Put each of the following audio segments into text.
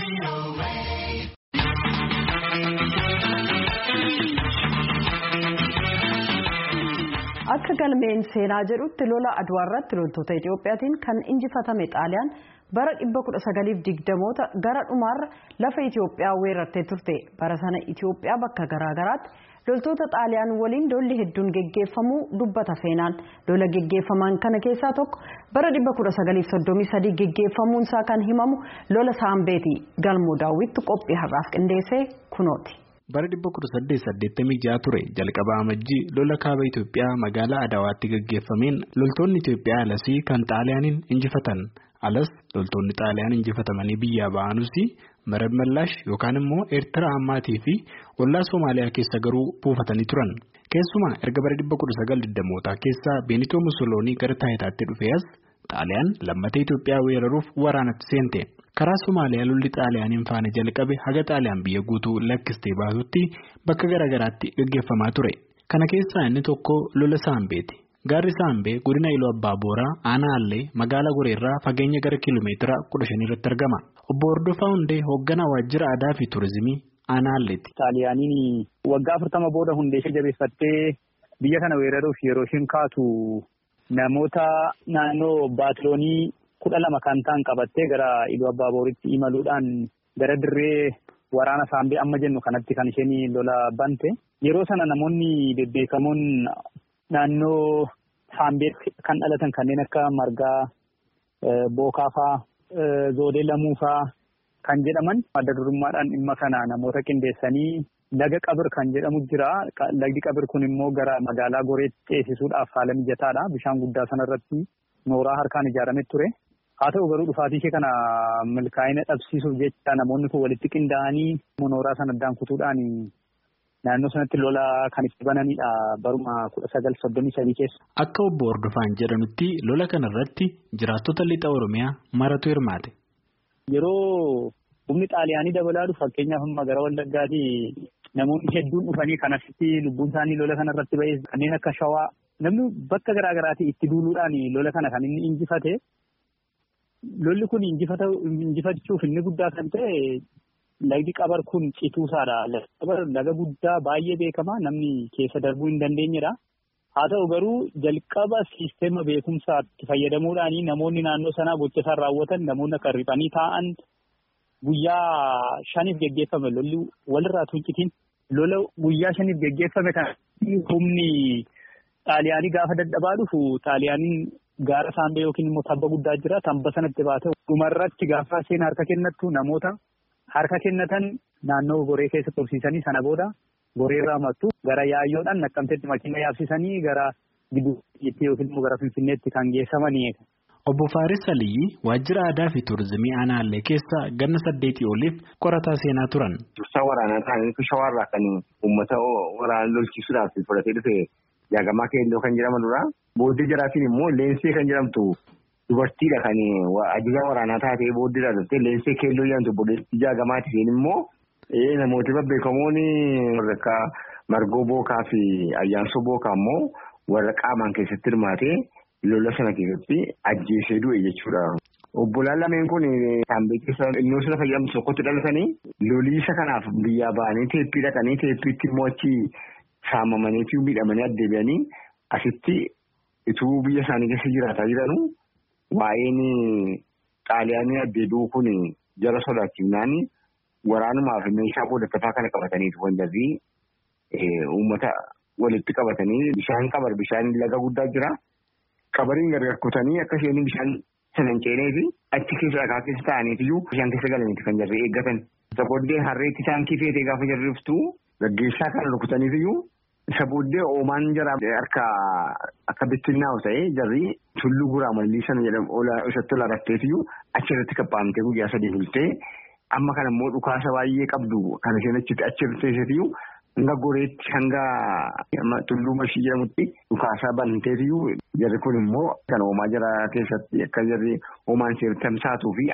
Akka galmeen seenaa jedhutti lola Adwaa irratti loltoota Itiyoophiyaatiin kan injifatame Xaaliyaan bara 1920moota gara dhumaarra lafa Itiyoophiyaa weerartee turte. Bara sana Itiyoophiyaa bakka garaagaraatti loltoota Xaaliyaan waliin lolli hedduun geggeeffamuu dubbata seenaan. Lola geggeeffaman kana keessaa tokko bara 1933 geggeeffamuunsaa kan himamu lola Saambeeti. Galmoo daawwitti qophii har'aaf qindeessee kunooti. bara 1886 ture jalqaba amajjii lola kaaba Itoophiyaa magaalaa Adawaatti gaggeeffameen loltoonni Itoophiyaa alasii kan xaaliyaaniin injifatan alas loltoonni xaaliyaan injifatamanii biyyaa ba'anuus marab mallaash yookaan immoo eertiraa ammaatii fi ollaa Soomaaliyaa keessa garuu buufatanii turan keessumaa erga bara 1920mootaa keessa Beenitoo Musoloonii gara taayitaatti dhufee as xaaliyaan lammatee Itoophiyaa weeraruuf waraanatti seente. karaa Somaaliyaa lolli xaaliyaaniin faana jalqabe haga xaaliyaan biyya guutuu lakkistee baasutti bakka garaagaraatti gaggeeffamaa ture. Kana keessaa inni tokko lola Saambeeti. Gaarri Saambee godina Iluu Abbaa Booraa aanaa Allee magaalaa Goreerraa fageenya gara kiiloomeetira kudha shanii irratti argama. Obbo Hordofaa Hundee hoogganaa waajjira aadaa fi turizimii aanaa Alleeti. Xaaliyaaniin waggaa afurtama booda hundee ishee jabeeffattee biyya kana weeraruuf yeroo isheen kaatu namoota naannoo baatiloonii. kudha lama kan ta'an qabattee gara Iluu Abbaa Booritti imaluudhaan gara dirree waraana saambee amma jennu kanatti kan isheen lola bante. Yeroo sana namoonni bebbeekamoon naannoo saambee kan dhalatan kanneen akka margaa bookaafaa zoodee lamuufaa kan jedhaman adda durummaadhaan dhimma kana namoota qindeessanii laga qabir kan jedhamu jira. Lagdi qabir kun immoo gara magaalaa goreetti ceesisuudhaaf haala mijataadha. Bishaan guddaa sanarratti nooraa harkaan ijaarame ture. haa ta'u garuu dhufaatii ishee kana milkaa'ina dhabsiisuuf jecha namoonni kun walitti qindaa'anii nooraa sana addaan kutuudhaan naannoo sanatti lola kan itti bananidha baruma kudha sagal soddomii sadii keessa. Akka obbo Hordofaan jedhanutti lola kanarratti jiraattota lixa Oromiyaa maratu hirmaate. Yeroo humni xaaliyaanii dabalaa dhufu fakkeenyaaf amma gara Wallaggaatti namoonni hedduun dhufanii kan asitti lubbuun isaanii lola kanarratti ba'ee kanneen akka shawaa namni bakka garaa garaatii itti duuluudhaan lola kana kan inni injifate. Lolli kun injifachuuf inni guddaa kan ta'e lagdi qabar kun cituusaadha. Qabar laga guddaa baay'ee beekamaa namni keessa darbuu hin dandeenyedha. Haa ta'u garuu jalqaba siisteema beekumsaatti fayyadamuudhaan namoonni naannoo sanaa gocha isaan raawwatan namoonni akka riphanii taa'an guyyaa shaniif geggeeffame lolli walirraa tuuncitiin lola guyyaa shaniif geggeeffame kan humni xaaliyaanii gaafa dadhabaa dhufu xaaliyaaniin. Gaara saambee yookiin immoo tabba guddaa jira. Tabba sanatti baatee dhumarratti gaafa isheen harka kennattu namoota harka kennatan naannoo goree keessa tursiisanii sana booda goreerraa mattu gara yaayyoodhaan naqqamteetti makiina yaabsisanii gara gidduutti yookiin immoo gara finfinneetti kan geessamanii. Obbo Faaris Aliyyi waajjira aadaa fi turizimii aanaallee keessa ganna saddeetii oliif qorataa seenaa turan. Dursaa waraanaa ta'anii shawaarraa kan uummata waraana lolchiisuudhaaf fudhatee dhufe yaagamaa keelloo kan jedhaman dura. Booddee jaraatiin immoo leensee kan jedhamtu dubartiidha kan ajajaa waraanaa taatee booddeedha dhuftee leensee keelloo jedhamtu booddeetti jaagamaati isheen immoo namooti babbeekamoon warra akka margoo bookaa fi ayyaansoo bookaa immoo warra qaamaan keessatti hirmaatee lola sana keessatti ajjeesee du'e jechuudha. Obbolaan lameen kun saambee keessa innoo sana fayyadamtu tokkotti dhalatanii loliisa kanaaf biyyaa ba'anii teeppii dhaqanii teeppiitti immoo achi saamamanii fi miidhamanii addeebi'anii asitti. Ituu biyya isaanii keessa jiraataa jiranu waa'een xaaliyaanii addeebi'uu kun jara sodaachifnaan waraanumaaf meeshaa qoodattafaa kana qabataniitu kan jirri uummata walitti qabatanii bishaan qabar bishaan laga guddaa jira. Qabariin gargar kutanii akka isheen bishaan sana hin ceenee fi achi keessa dhagaa keessa taa'aniitiyyuu bishaan keessa galaniiti kan jirri eeggatan. Isa booddee harreetti isaan kifeetee gaafa jirri dhuftu gaggeessaa kana rukutaniitiyyuu. Isa booddee oomaan jara harka akka bittinnaa'u ta'ee jarri tulluu guraa mallii sana jedhamu isatti ola rafteetiyyuu achirratti kaphaamtee guyyaa sadii bultee amma kana immoo dhukaasa baay'ee qabdu kan isheen achitti achirratti teessetiyyuu hanga goreetti hanga tulluu mashii jedhamutti dhukaasaa banteetiyyuu jarri kun immoo kan oomaa jara keessatti akka jarri oomaan seera tamsaatuu fi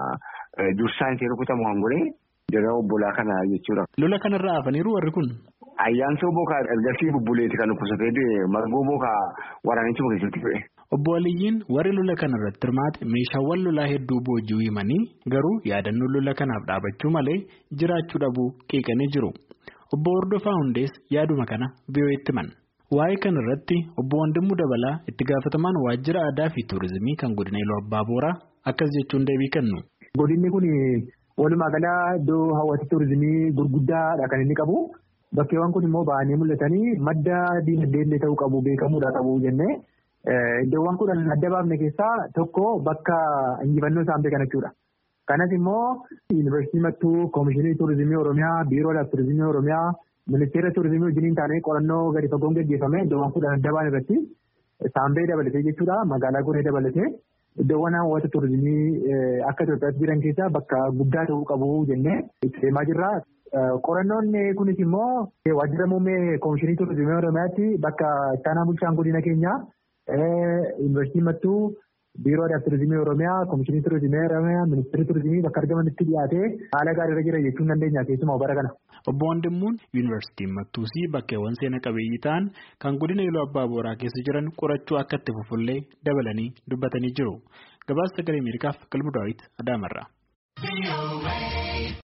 dursaan seera kutamu hangoree jara obbolaa kana jechuudha. Lola kanarraa hafaniiru warri kun. Ayyaansoo bookaa ergasii bubbuleeti kan dhukkubsatee margoo bookaa waraanichuma keessatti fe'e. Obbo Aliyyiin warri lola kana irratti hirmaate meeshaawwan lolaa hedduu boojii himanii garuu yaadannoo lola kanaaf dhaabachuu malee jiraachuu dhabuu qeeqanii jiru. Obbo Hordofaa Hundees yaaduma kana biyyooti himan. Waa'ee kana irratti obbo Wandimuu Dabalaa itti gaafatamaan waajjira aadaa fi tuurizimii kan godina Iluu Abbaa Booraa akkas jechuun deebii kennu. Godinni kun walumaa galaa iddoo hawwata tuurizimii gurguddaadha kan inni qabu. Bakkeewwan kun immoo ba'anii mul'atanii madda diinagdee ta'uu qabu beekamuudha qabu jennee iddoowwan kudhan adda baafne keessaa tokko bakka injifannoo isaan beekan jechuudha. Kanas immoo yuunivarsiitii Mattuu, Koomishinii Tuurizimii Oromiyaa, Biiroodhaaf Tuurizimii Oromiyaa, Ministeera Tuurizimii wajjiniin taanee qorannoo gadi fagoon gaggeeffame iddoowwan kudhan adda baan irratti saambee dabalatee jechuudha. Magaalaa Goree dabalatee iddoowwan hawwata tuurizimii akka Itoophiyaatti jiran keessaa bakka guddaa ta'uu qabu jennee itti deemaa jirra. Qorannoon kunis immoo waajjira muummee Koomishinii Tuurizimii Oromiyaatti bakka ittaanaa bulchaan godina keenyaa yuunivarsiitii Mattuu, Biiroodhaaf Tuurizimii Oromiyaa, Koomishinii Tuurizimii Oromiyaa, Ministeerri Tuurizimii bakka argamanitti dhiyaatee haala gaariirra jira jechuun dandeenya keessumaa bara kana. Obbo Wandimmuun yuunivarsiitiin Mattuusii bakkeewwan seena qabeeyyii ta'an kan godina Iluu Abbaa Booraa keessa jiran qorachuu akka itti fufullee dabalanii dubbatanii jiru. Gabaasa sagalee Ameerikaaf Qalbu Daawit Adaamarraa.